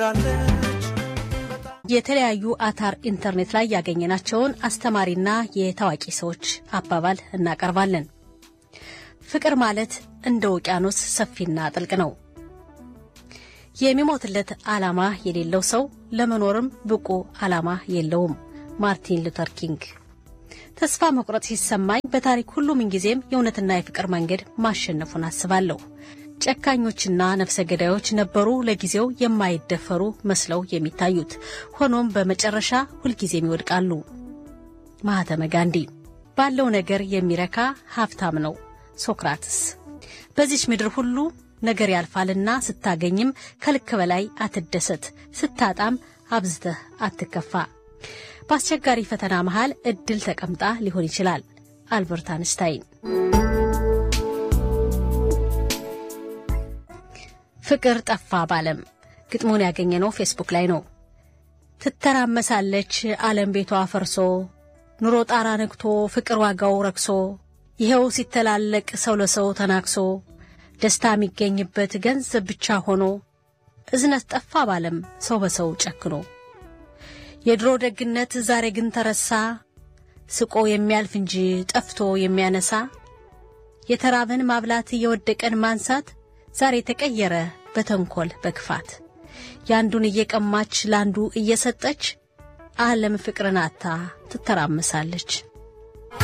የተለያዩ አታር ኢንተርኔት ላይ ያገኘናቸውን አስተማሪና የታዋቂ ሰዎች አባባል እናቀርባለን። ፍቅር ማለት እንደ ውቅያኖስ ሰፊና ጥልቅ ነው። የሚሞትለት ዓላማ የሌለው ሰው ለመኖርም ብቁ ዓላማ የለውም። ማርቲን ሉተር ኪንግ። ተስፋ መቁረጥ ሲሰማኝ በታሪክ ሁሉ ምንጊዜም የእውነትና የፍቅር መንገድ ማሸነፉን አስባለሁ። ጨካኞችና ነፍሰ ገዳዮች ነበሩ ለጊዜው የማይደፈሩ መስለው የሚታዩት፣ ሆኖም በመጨረሻ ሁልጊዜም ይወድቃሉ። ማህተመ ጋንዲ። ባለው ነገር የሚረካ ሀብታም ነው። ሶክራትስ። በዚች ምድር ሁሉ ነገር ያልፋልና ስታገኝም ከልክ በላይ አትደሰት፣ ስታጣም አብዝተህ አትከፋ። በአስቸጋሪ ፈተና መሃል እድል ተቀምጣ ሊሆን ይችላል። አልበርት አንስታይን። ፍቅር ጠፋ ባለም ግጥሙን ያገኘነው ፌስቡክ ላይ ነው። ትተራመሳለች ዓለም ቤቷ ፈርሶ ኑሮ ጣራ ነግቶ ፍቅር ዋጋው ረክሶ ይኸው ሲተላለቅ ሰው ለሰው ተናክሶ ደስታ የሚገኝበት ገንዘብ ብቻ ሆኖ እዝነት ጠፋ ባለም ሰው በሰው ጨክኖ የድሮ ደግነት ዛሬ ግን ተረሳ ስቆ የሚያልፍ እንጂ ጠፍቶ የሚያነሳ የተራበን ማብላት የወደቀን ማንሳት ዛሬ ተቀየረ በተንኮል በክፋት ያንዱን እየቀማች ለአንዱ እየሰጠች ዓለም ፍቅርን አታ ትተራመሳለች።